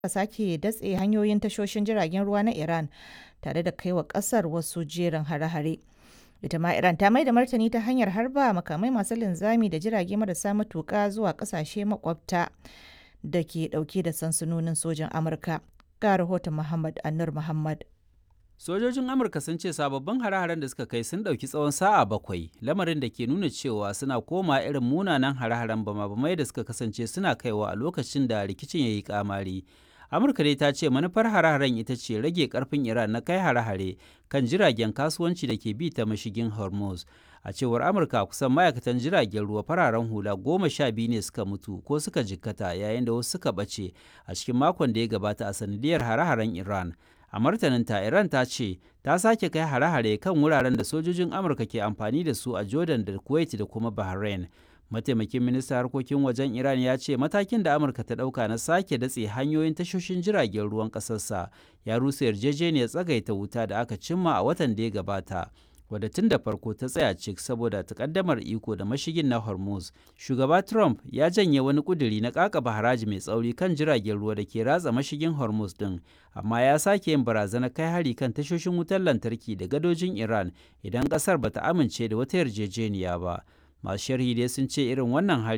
sake datse hanyoyin tashoshin jiragen ruwa na Iran tare da kai wa ƙasar wasu jerin hare-hare. Ita ma Iran ta mai da martani ta hanyar harba makamai masu linzami da jirage marasa matuƙa zuwa ƙasashe makwabta da ke ɗauke da sansanonin sojin Amurka. Ga rahoton Muhammad Anur Muhammad. Sojojin Amurka sun ce sababbin hare-haren da suka kai sun ɗauki tsawon sa'a bakwai, lamarin da ke nuna cewa suna koma irin munanan hare-haren bama-bamai da suka kasance suna kaiwa a lokacin da rikicin ya yi kamari. Amurka dai ta ce manufar hare-haren ita ce rage karfin Iran na kai hare-hare kan jiragen kasuwanci da ke bi ta mashigin Hormuz. A cewar Amurka kusan ma'aikatan jiragen ruwa fararen hula goma sha biyu ne suka mutu ko suka jikkata yayin da wasu suka ɓace a cikin makon da ya gabata a sanadiyar hare-haren Iran. a martaninta iran ta ce ta sake kai hare-hare kan wuraren da sojojin amurka ke amfani da su a jordan da kuwait da kuma bahrain mataimakin ministan harkokin wajen iran ya ce matakin da amurka ta dauka na sake datse hanyoyin tashoshin jiragen ruwan kasarsa ya rusa yarjejeniyar tsagaita wuta da aka cimma a watan da ya gabata wadda tun da farko ta tsaya cik saboda takaddamar iko da mashigin na hormuz shugaba trump ya janye wani kuduri na kakaba haraji mai tsauri kan jiragen ruwa da ke ratsa mashigin hormuz din amma ya sake yin barazanar kai hari kan tashoshin wutar lantarki da gadojin iran idan kasar bata amince da wata yarjejeniya ba masu sharhi dai sun ce irin wannan hari